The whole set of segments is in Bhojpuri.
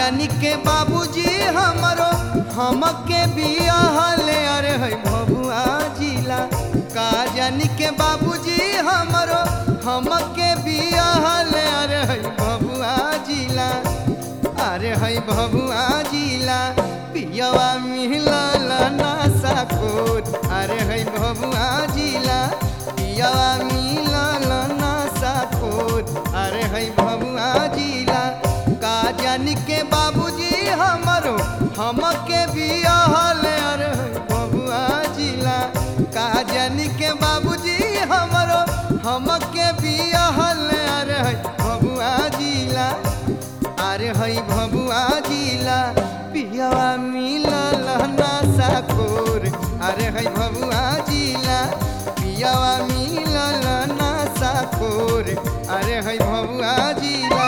जानी के बाबूजी हमरो हमके बियाहले अरे है भभुआ जिला का जानी के बाबूजी हमरो हमके बियाहले अरे है भभुआ जिला अरे है भभुआ जिला पियवा मिलल नासा कोट अरे है भभुआ जिला पियवा मिलल नासा कोट अरे है भभुआ जिला का जानी के बाबूजी हमरो हमके बियाहल अरे है भभुआ जिला का जानी के बाबूजी हमरो हमके बियाहल अरे है भभुआ जिला अरे है भभुआ जिला पियवा मिलल नासा कोर अरे है भभुआ जिला पियवा मिलल नासा कोर अरे है भभुआ जिला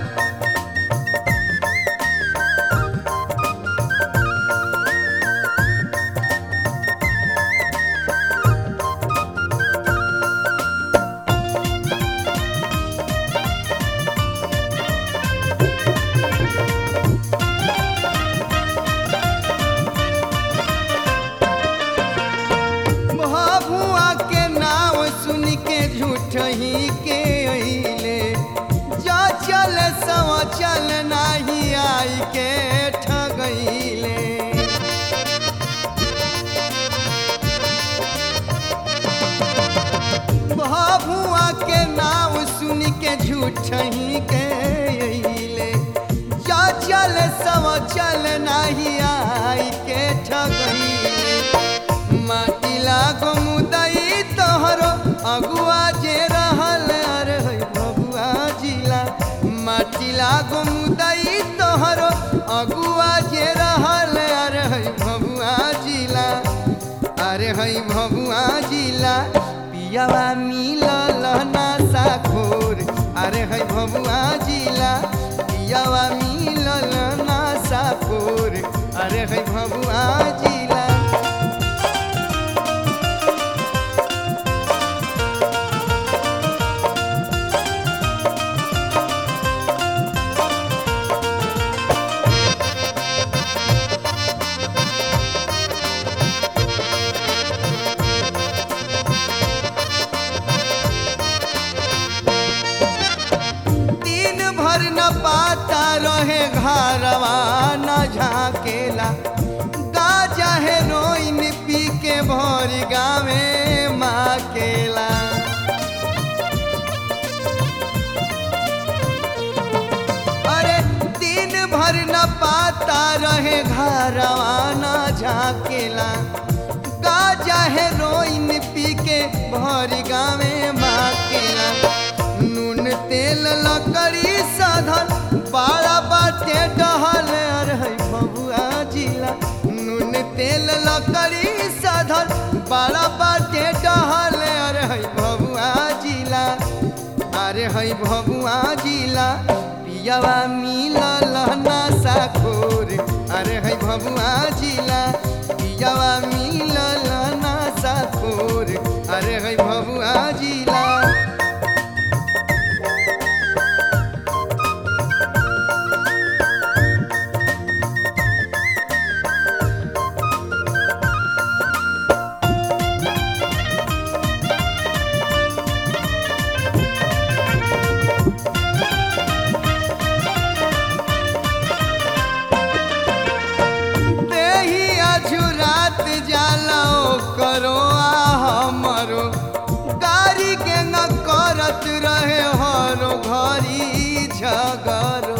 भभुआ के नाम सुन के झूठ ही के अइले जा चल सव चल नाही आई के ठगैले भभुआ के नाम सुन के झूठ ही के अइले जा चल सव चल नाही आई के ठगैले माटी लागो मुदई तोहरो अगुआ जे रहल अरे है बबुआ जिला माटी लागो मुदई तोहरो अगुआ जे रहल अरे है बबुआ जिला अरे है बबुआ जिला पियावा मिलल नासा खोर अरे है बबुआ जिला पियावा मिलल नासा खोर अरे है बबुआ जिला दिन भर न पाता रहे घरवा न झाकेला गाजा है रोइन पी के भोर गावे माकेला अरे दिन भर न पाता रहे घरवा न झाकेला गाजा है रोइन पी के भोर गावे माकेला नून तेल लकड़ी साधन बाड़ा बाटे डहल अरे है बबुआ जिला नून तेल लकड़ी साधन बाड़ा बाटे डहल अरे है बबुआ जिला अरे है बबुआ जिला पियावा मिलल नासा खोर अरे है बबुआ जिला पियावा मिलल नासा खोर अरे है बबुआ जिला देही अझुरात जाला करो आ हमरो गाड़ी के न करत रहे हरो घरी झगरो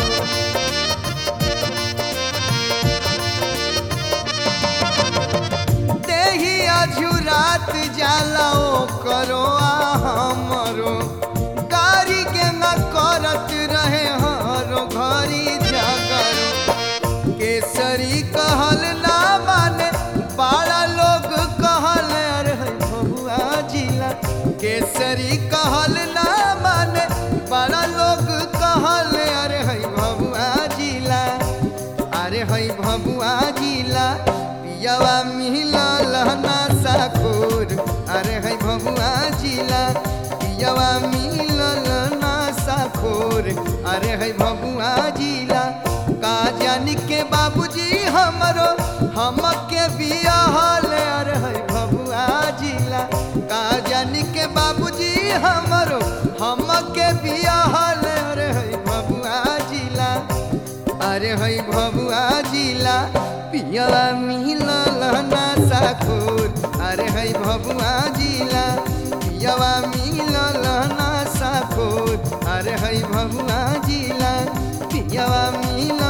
देही अझुरात जाला करो आ हमरो गाड़ी के न करत रहे हरो घरी झगरो केसरी कहल ना माने बाड़ा लोग कहल अरे है बबुआ जिला केसरी कहल ना माने बड़ा लोग कहल अरे है बबुआ जिला अरे है बबुआ जिला पियावा मिलल नासा खोर अरे है बबुआ जिला पियावा मिलल नासा खोर अरे है बबुआ जिला का जानी के बाबूजी हमरो हमके बियाहल अरे है भबुआ जिला का जानी के बाबूजी हमरो हमके बियाहल अरे है भबुआ जिला अरे है भबुआ जिला पियवा मिलल ना साखोर अरे है भबुआ जिला पियवा मिलल ना साखोर अरे है भबुआ जिला पियवा मिलल